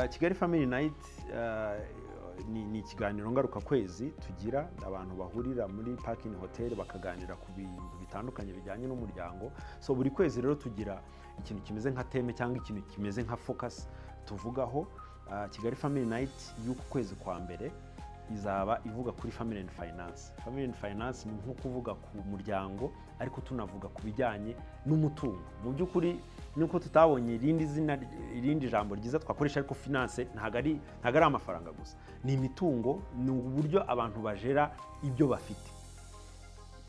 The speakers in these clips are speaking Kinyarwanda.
kigali family night ni ikiganiro ngarukakwezi tugira abantu bahurira muri parking hotel bakaganira ku bintu bitandukanye bijyanye n'umuryango so buri kwezi rero tugira ikintu kimeze nka teme cyangwa ikintu kimeze nka focus tuvugaho kigali family night y'uku kwezi kwa mbere izaba ivuga kuri family and finance family and finance ni nko kuvuga ku muryango ariko tunavuga ku bijyanye n'umutungo mu by'ukuri nuko tutabonye irindi zina irindi jambo ryiza twakoresha ariko finance ntabwo ari ntabwo ari amafaranga gusa ni imitungo ni uburyo abantu bajera ibyo bafite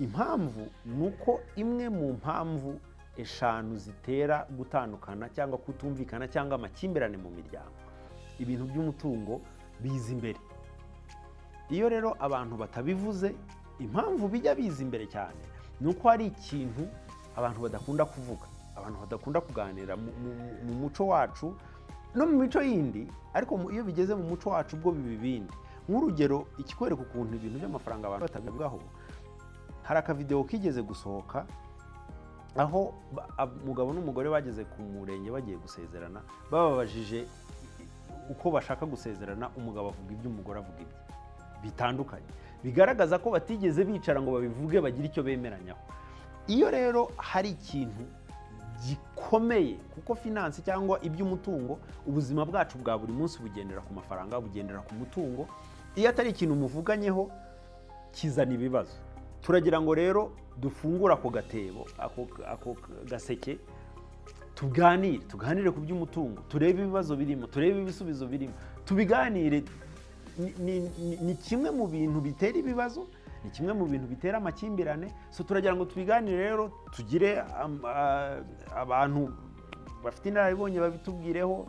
impamvu ni uko imwe mu mpamvu eshanu zitera gutandukana cyangwa kutumvikana cyangwa amakimbirane mu miryango ibintu by'umutungo biza imbere iyo rero abantu batabivuze impamvu bijya biza imbere cyane ni uko hari ikintu abantu badakunda kuvuga abantu badakunda kuganira mu muco wacu no mu mico yindi ariko iyo bigeze mu muco wacu ubwo biba ibindi nk'urugero ikikwereka ukuntu ibintu by'amafaranga abantu batabivugaho hari akavidewo kigeze gusohoka aho umugabo n'umugore bageze ku murenge bagiye gusezerana bababajije uko bashaka gusezerana umugabo avuga ibyo umugore avuga ibye bitandukanye bigaragaza ko batigeze bicara ngo babivuge bagire icyo bemeranyaho iyo rero hari ikintu gikomeye kuko finanse cyangwa iby'umutungo ubuzima bwacu bwa buri munsi bugendera ku mafaranga bugendera ku mutungo iyo atari ikintu muvuganyeho kizana ibibazo turagira ngo rero dufungure ako gatebo ako gaseke tuganire tuganire ku by'umutungo turebe ibibazo birimo turebe ibisubizo birimo tubiganire ni kimwe mu bintu bitera ibibazo ni kimwe mu bintu bitera amakimbirane so turagira ngo tubiganire rero tugire abantu bafite inararibonye babitubwireho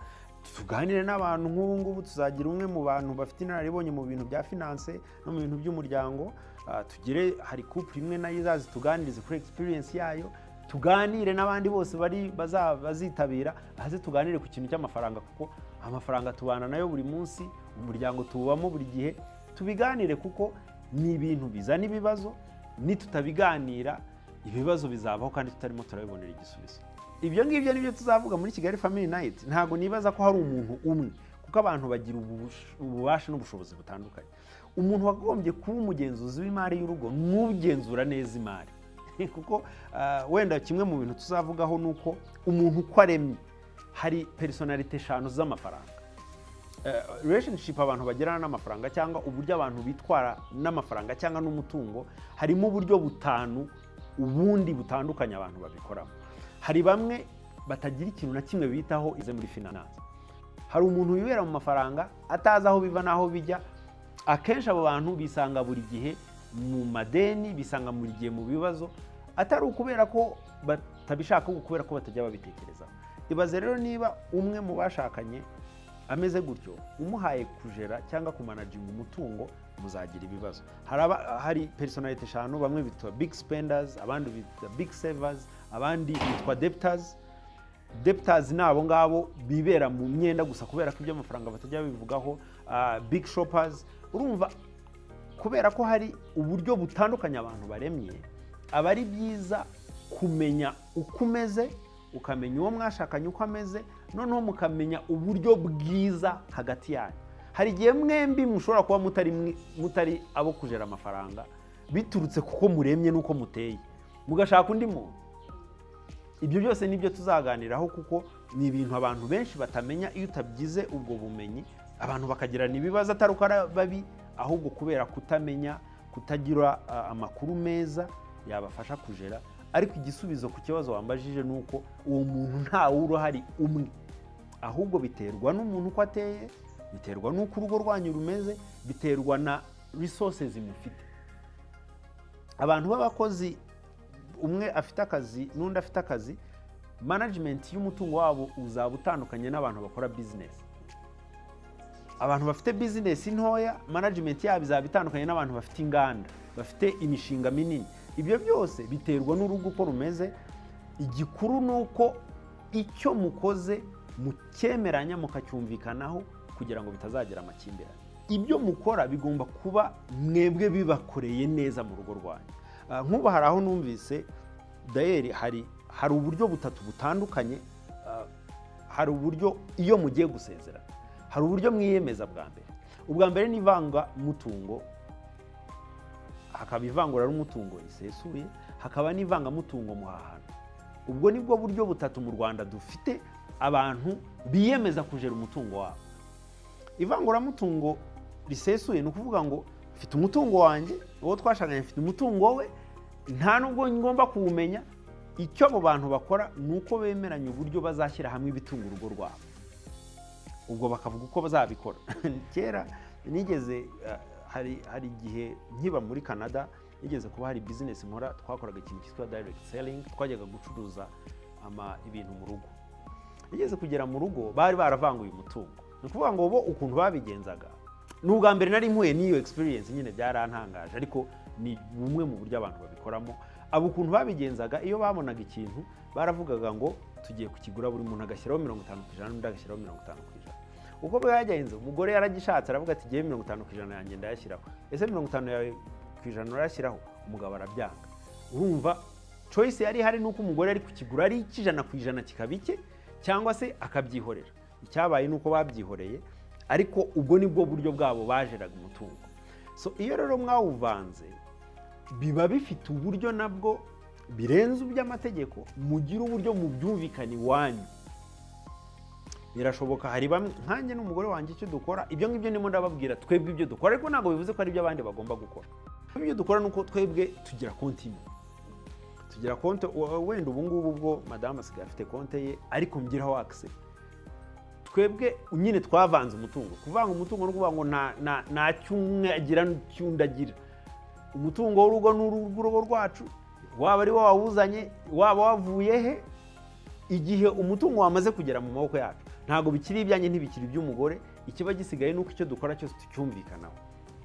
tuganire n'abantu nk'ubu ngubu tuzagira umwe mu bantu bafite inararibonye mu bintu bya finanse no mu bintu by'umuryango tugire hari couple imwe nayo izazi tuganirize kuri experience yayo tuganire n'abandi bose bari bazitabira maze tuganire ku kintu cy'amafaranga kuko amafaranga tubana nayo buri munsi umuryango tuwubamo buri gihe tubiganire kuko ni ibintu bizana ibibazo nitutabiganira ibibazo bizabaho kandi tutarimo turabibonera igisubizo ibyo ngibyo nibyo tuzavuga muri kigali family night ntabwo nibaza ko hari umuntu umwe kuko abantu bagira ububasha n'ubushobozi butandukanye umuntu wagombye kuba umugenzuzi w'imari y'urugo n'ugenzura neza imari kuko wenda kimwe mu bintu tuzavugaho ni uko umuntu uko aremye hari personalite eshanu z'amafaranga relationship abantu bagirana n'amafaranga cyangwa uburyo abantu bitwara n'amafaranga cyangwa n'umutungo harimo uburyo butanu ubundi butandukanye abantu babikoramo hari bamwe batagira ikintu na kimwe bitaho ize muri finance hari umuntu wibera mu mafaranga atazi aho biva n'aho bijya akenshi abo bantu bisanga buri gihe mu madeni bisanga buri gihe mu bibazo atari ukubera ko batabishaka ahubwo kubera ko batajya babitekerezaho ibaze rero niba umwe mu bashakanye ameze gutyo umuhaye kujera cyangwa kumanajinga umutungo muzagira ibibazo hari personalite eshanu bamwe bitwa big spenders abandi bitwa big savers abandi bitwa debtors debtors ni abo ngabo bibera mu myenda gusa kubera ko iby'amafaranga batajya babivugaho big shoppers urumva kubera ko hari uburyo butandukanye abantu baremye aba ari byiza kumenya uko umeze ukamenya uwo mwashakanye uko ameze noneho mukamenya uburyo bwiza hagati yanyu hari igihe mwembi mushobora kuba mutari abo kujera amafaranga biturutse kuko muremye n'uko muteye mugashaka undi muntu ibyo byose nibyo tuzaganiraho kuko ni ibintu abantu benshi batamenya iyo utabyize ubwo bumenyi abantu bakagirana ibibazo atari uko ari babi ahubwo kubera kutamenya kutagira amakuru meza yabafasha kujera ariko igisubizo ku kibazo wambajije ni uko uwo muntu ntawe uruhari umwe ahubwo biterwa n'umuntu uko ateye biterwa n'uko urugo rwanyu rumeze biterwa na resources mufite abantu b'abakozi umwe afite akazi n'undi afite akazi management y'umutungo wabo uzaba utandukanye n'abantu bakora business abantu bafite business ntoya management yabo izaba itandukanye n'abantu bafite inganda bafite imishinga minini ibyo byose biterwa n'urugo uko rumeze igikuru ni uko icyo mukoze mukemeranya mukacyumvikanaho kugira ngo bitazagira amakimbirane ibyo mukora bigomba kuba mwebwe bibakoreye neza mu rugo rwanyu nk'ubu hari aho numvise dayeri hari hari uburyo butatu butandukanye hari uburyo iyo mugiye gusezerana hari uburyo mwiyemeza bwa mbere ubwa mbere ni ivangamutungo hakaba ivanguraruumutungo risesuye hakaba n'ivangamutungo muhahano ubwo nibwo buryo butatu mu rwanda dufite abantu biyemeza kujera umutungo wabo ivanguramutungo risesuye ni ukuvuga ngo mfite umutungo wanjye uwo twashakanye mfite umutungo we nta nubwo ngomba kuwumenya icyo abo bantu bakora ni uko bemeranya uburyo bazashyira hamwe ibitunga urugo rwabo ubwo bakavuga uko bazabikora kera nigeze hari igihe nkiba muri canada nigeze kuba hari bizinesi nkora twakoraga ikintu cyitwa dayiregiti selingi twajyaga gucuruza ibintu mu rugo nigeze kugera mu rugo bari baravanguye umutungo ni ukuvuga ngo bo ukuntu babigenzaga ni ubwa mbere nari mpuye n'iyo egisipiriyensi nyine byarantangaje ariko ni bumwe mu buryo abantu babikoramo abo ukuntu babigenzaga iyo babonaga ikintu baravugaga ngo tugiye kukigura buri muntu agashyiraho mirongo itanu ku ijana n'undi agashyiraho mirongo itanu ku ijana uko bwagenze umugore yaragishatse aravuga ati ngewe mirongo itanu ku ijana yanjye ndayashyiraho ese mirongo itanu yawe ku ijana urayashyiraho umugabo arabyanga urumva coyisi yari ihari ni uko umugore ari kukigura ari icy'ijana ku ijana kikaba icye cyangwa se akabyihorera icyabaye ni uko babyihoreye ariko ubwo ni bwo buryo bwabo bajeraga umutungo so iyo rero mwawuvanze biba bifite uburyo nabwo birenze iby'amategeko mugira uburyo mubyumvikana iwanyu birashoboka hari bamwe nkanjye n'umugore wanjye icyo dukora ibyo ngibyo ndimo ndababwira twebwe ibyo dukora ariko ntabwo bivuze ko ari ibyo abandi bagomba gukora ibyo dukora ni uko twebwe tugira konti imwe tugira konti wenda ubu ngubu ubwo madamu asigaye afite konti ye ariko mbwiraho akise twebwe nyine twavanze umutungo kuvanga umutungo ni ukuvuga ngo nta cyumwagira cyundagira umutungo w'urugo ni urugo rwacu waba ari wo wawuzanye waba wavuye he igihe umutungo wamaze kugera mu maboko yacu ntabwo bikiri ibyanjye ntibikiri iby'umugore ikiba gisigaye ni uko icyo dukora cyose tucyumvikanaho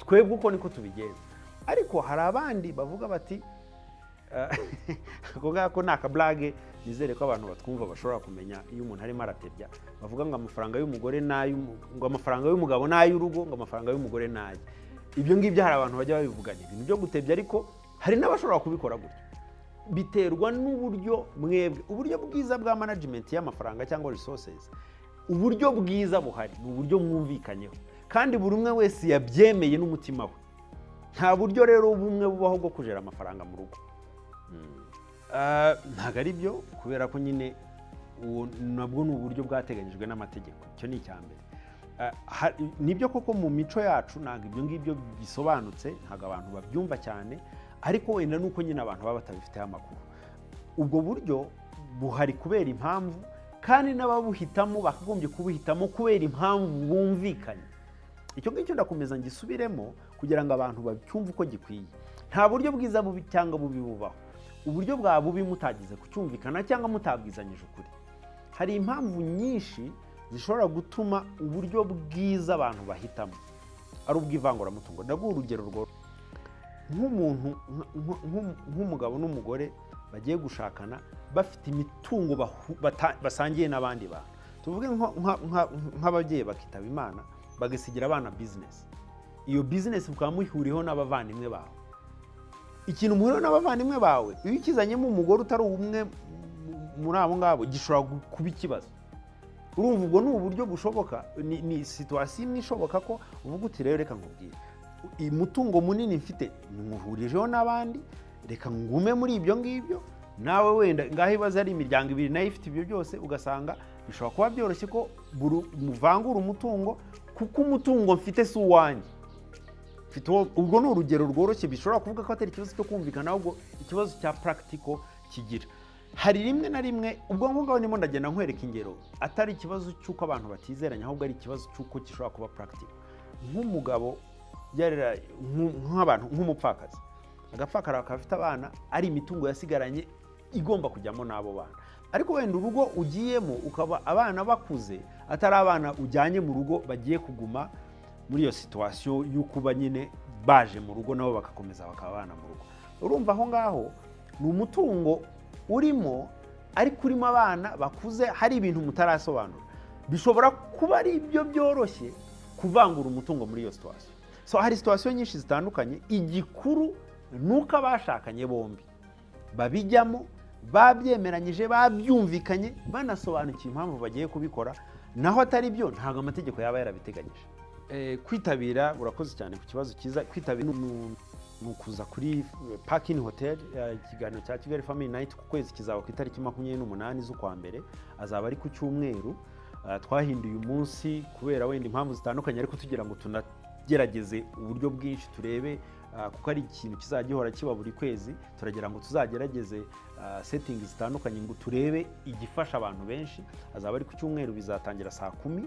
twebwe uko niko tubigenza ariko hari abandi bavuga bati ako ngako ni akaburage nizere ko abantu batwumva bashobora kumenya iyo umuntu arimo aratebya bavuga ngo amafaranga y'umugore ngo amafaranga y'umugabo ni ay'urugo ngo amafaranga y'umugore ni aye ibyo ngibyo hari abantu bajya babivugana ibintu byo gutebya ariko hari n'abashobora kubikora gutya biterwa n'uburyo mwebwe uburyo bwiza bwa manajimenti y'amafaranga cyangwa resources uburyo bwiza buhari ni uburyo mwumvikanyeho kandi buri umwe wese yabyemeye n'umutima we nta buryo rero bumwe bubaho bwo kujera amafaranga mu rugo ntabwo ari byo kubera ko nyine nabwo ni uburyo bwateganyijwe n'amategeko icyo ni icya mbere nibyo koko mu mico yacu ntabwo ibyo ngibyo bisobanutse ntabwo abantu babyumva cyane ariko wenda nuko nyine abantu baba batabifiteho amakuru ubwo buryo buhari kubera impamvu kandi n'ababuhitamo bakagombye kubuhitamo kubera impamvu bumvikanye icyo ngicyo ndakomeza ngisubiremo kugira ngo abantu bacyumve uko gikwiye nta buryo bwiza bubi cyangwa bubi bubaho uburyo bwa bubi mutagize kucyumvikana cyangwa mutabwizanyije ukuri hari impamvu nyinshi zishobora gutuma uburyo bwiza abantu bahitamo ari ubw'ivanguramutungo ndaguha urugero rwo nk'umuntu nk'umugabo n'umugore bagiye gushakana bafite imitungo basangiye n'abandi bantu tuvuge nk'ababyeyi bakitaba imana bagasigira abana bizinesi iyo bizinesi mukaba muhuriyeho n'abavandimwe bawe ikintu muhuriyeho n'abavandimwe bawe iyo ukizanyemo umugore utari umwe muri abo ngabo gishobora kuba ikibazo urumva ubwo ni uburyo bushoboka ni situwasiyo imwe ishoboka ko uvuga uti rero reka nkubwire umutungo munini mfite muhurijeho n'abandi reka ngume muri ibyo ngibyo nawe wenda ngaho ibibazo ari imiryango ibiri nayo ifite ibyo byose ugasanga bishobora kuba byoroshye ko muvangura umutungo kuko umutungo mfite si uwanjye ubwo ni urugero rworoshye bishobora kuvuga ko atari ikibazo cyo kumvikana ahubwo ikibazo cya purakitiko kigira hari rimwe na rimwe ubwo ngubwo ndimo ndagenda nkwereka ingero atari ikibazo cy'uko abantu batizeranya ahubwo ari ikibazo cy'uko gishobora kuba puragitike nk'umugabo nk'abantu nk'umupfakazi agapfakara bakaba afite abana ari imitungo yasigaranye igomba kujyamo n'abo bana ariko wenda urugo ugiyemo ukaba abana bakuze atari abana ujyanye mu rugo bagiye kuguma muri iyo situwasiyo y'ukuba nyine baje mu rugo nabo bagakomeza bakaba abana mu rugo urumva aho ngaho ni umutungo urimo ariko urimo abana bakuze hari ibintu mutarasobanura bishobora kuba ari ibyo byoroshye kuvangura umutungo muri iyo situwasiyo so hari situwasiyo nyinshi zitandukanye igikuru ni uko abashakanye bombi babijyamo babyemeranyije babyumvikanye banasobanukiye impamvu bagiye kubikora naho atari byo ntabwo amategeko yaba yarabiteganyije Eh, kwitabira urakoze cyane ku kibazo cyiza kwitabira ni- ni ukuza kuri pakini hoteli ikiganiro cya kigali family night ku kwezi kizaba ku itariki makumyabiri n'umunani z'ukwa mbere azaba ari ku cyumweru Eh, twahinduye umunsi kubera wenda impamvu zitandukanye ariko tugira ngo tunagerageze uburyo bwinshi turebe eh, kuko ari ikintu kizajya gihora kiba buri kwezi turagira ngo tuzagerageze eh, setting zitandukanye ngo turebe igifasha abantu benshi azaba ari ku cyumweru bizatangira saa kumi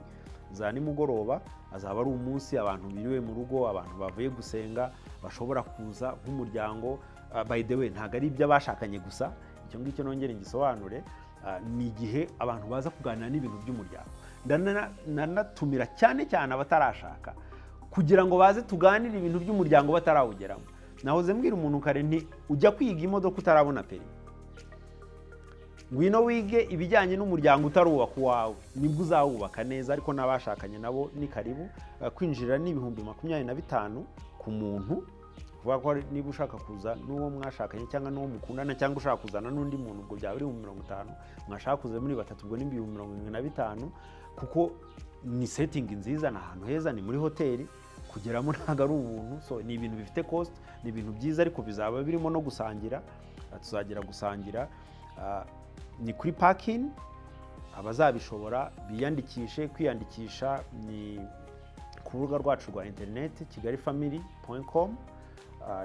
za nimugoroba azaba ari umunsi abantu biriwe mu rugo abantu bavuye gusenga bashobora kuza nk'umuryango Ah, by the way ntabwo ari iby'abashakanye gusa icyo ngicyo nongere ngisobanure ah, ni igihe abantu baza kuganira n'ibintu by'umuryango Ndana- nanatumira cyane cyane abatarashaka kugira ngo baze tuganire ibintu by'umuryango batarawugeramo nahoze mbwira umuntu kare nti ujya kwiga imodoka utarabona perimi ngwino wige ibijyanye n'umuryango utarubaka uwawe nibwo uzawubaka neza ariko n'abashakanye nabo ni karibu Eh, kwinjira ni ibihumbi makumyabiri na bitanu ku muntu kuvuga ko ari- niba ushaka kuza n'uwo mwashakanye cyangwa n'uwo mukundana cyangwa ushaka kuzana n'undi muntu ubwo byaba ari ibihumbi mirongo itanu mwashaka kuza muri batatu ubwo ni ibihumbi mirongo irindwi na bitanu kuko ni setingi nziza ni ahantu heza ni muri hoteli kugeramo ntabwo ari ubuntu so ni ibintu bifite cost ni ibintu byiza ariko bizaba birimo no gusangira Eh, tuzagera gusangira Ah, ni kuri pakingi abazabishobora biyandikishe kwiyandikisha ni ku rubuga rwacu rwa interineti kigali family komu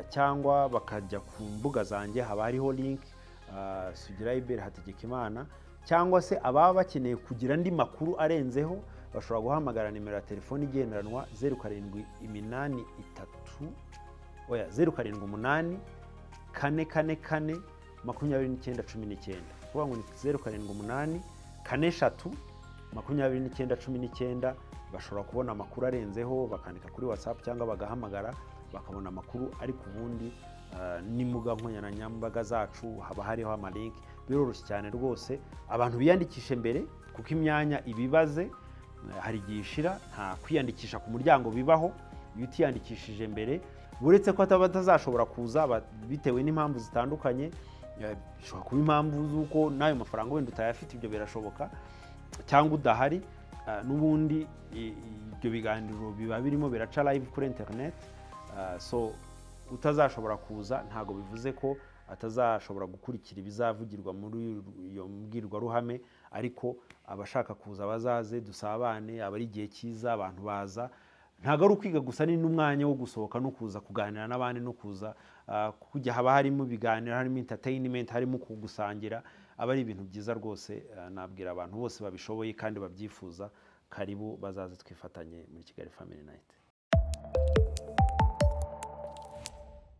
cyangwa bakajya ku mbuga zanjye haba hariho linki sugirayiberi hategekimana cyangwa se ababa bakeneye kugira andi makuru arenzeho bashobora guhamagara nimero ya telefoni igendanwa zeru karindwi iminani itatu oya zeru karindwi umunani kane kane kane makumyabiri n'icyenda cumi n'icyenda kuvuga ngo ni zeru karindwi umunani kane eshatu makumyabiri n'icyenda cumi n'icyenda bashobora kubona amakuru arenzeho bakandika kuri watsapu cyangwa bagahamagara bakabona amakuru ariko ubundi ah, n'imbuga nkoranyambaga zacu haba hariho amalinki biroroshye cyane rwose abantu biyandikishe mbere kuko imyanya ibibaze hari igihe ishira nta kwiyandikisha ku muryango bibaho iyo utiyandikishije mbere uretse ko ataba atazashobora kuza ba- bitewe n'impamvu zitandukanye eh, bishobora kuba impamvu z'uko n'ayo mafaranga wenda utayafite ibyo birashoboka cyangwa udahari eh, n'ubundi i- ibyo biganiro biba birimo biraca live kuri interineti so utazashobora kuza ntabwo bivuze ko atazashobora gukurikira ibizavugirwa muri iyo mbwirwaruhame ariko abashaka kuza bazaze dusabane aba ari igihe cyiza abantu baza ntabwo ari ukwiga gusa ni n'umwanya wo gusohoka no kuza kuganira n'abandi no kuza ah, kujya haba harimo ibiganiro harimo entertainment harimo gusangira aba ari ibintu byiza rwose ah, nabwira abantu bose babishoboye kandi babyifuza karibu bazaze twifatanye muri kigali family night